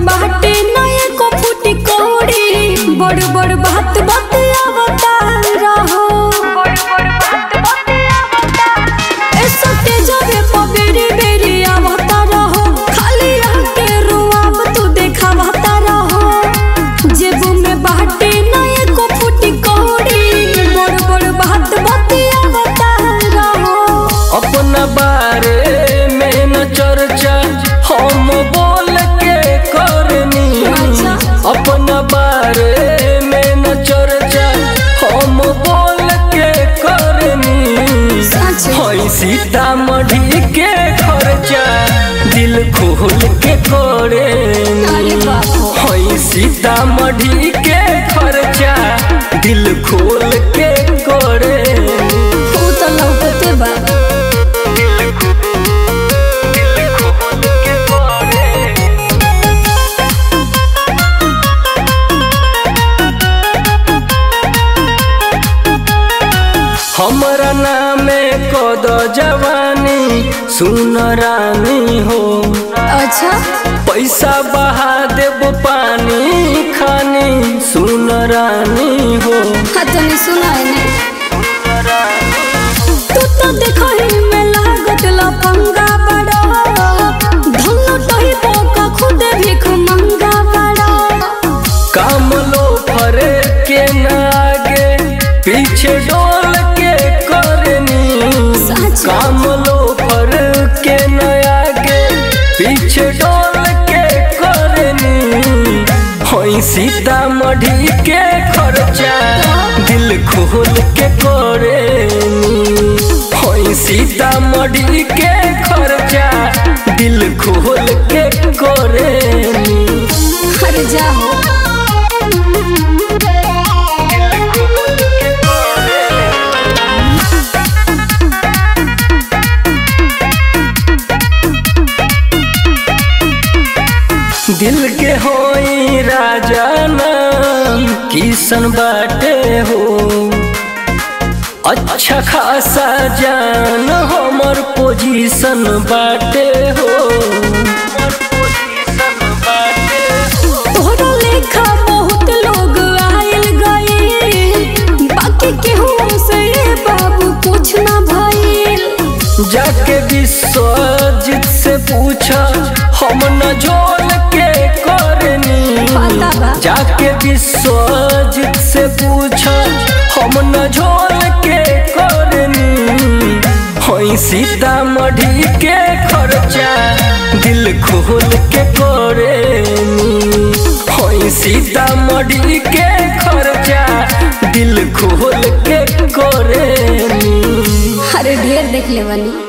बाटे नए को फूटी कौड़ी बड़ बड़ बात बात आवता रहो ए सटे जावे पबेरी बेरी आवता रहो खाली आके रुआब तू देखावता रहो जेबू में बाटे नए को फूटी कौड़ी बड़ बड़ बात बात आवता रहो अपना बारे में न चर्चा हम बोल के करनी अच्छा। अपना बारे में न चर्चा हम बोल के करनी सच। हई सीतामढ़ी के खर्चा दिल खोल के करे अरे बाप रे। हई सीतामढ़ी के खर्चा दिल खोल के करे तू तो लौकते बा हमरा नामे कद जवानी सुन रानी हो अच्छा पैसा बहा देब पानी खानी सुन रानी हो हाँ तनी सुना है ने तू तो देखो ही में लागत लफंगा बड़ा धन टही पोका खुद भीख मंगा बड़ा काम लो फरे के न आगे पीछे डोल के करनी सच। काम लो फर के न आगे पीछे डोल के करनी होई सीतामढ़ी के खर्चा दिल खोल के करेनी होई सीतामढ़ी के खर्चा दिल खोल के करेनी हर जाओ दिल के होई राजा नाम किसन बाटे हो अच्छा खासा जान हमर पोजीशन बाटे हो तोहरा लेखा बहुत लोग आयल गए बाकी केहू से ये बाबू कुछ ना भइल जाके विश्वजीत से पूछा हम न जोल के करनी पता बा। जाके विश्वजीत से पूछा हम न झोल के करनी होई सीतामढ़ी के खर्चा दिल खोल के करेनी होई सीतामढ़ी के खर्चा दिल खोल के करेनी अरे ढेर देख ले बनी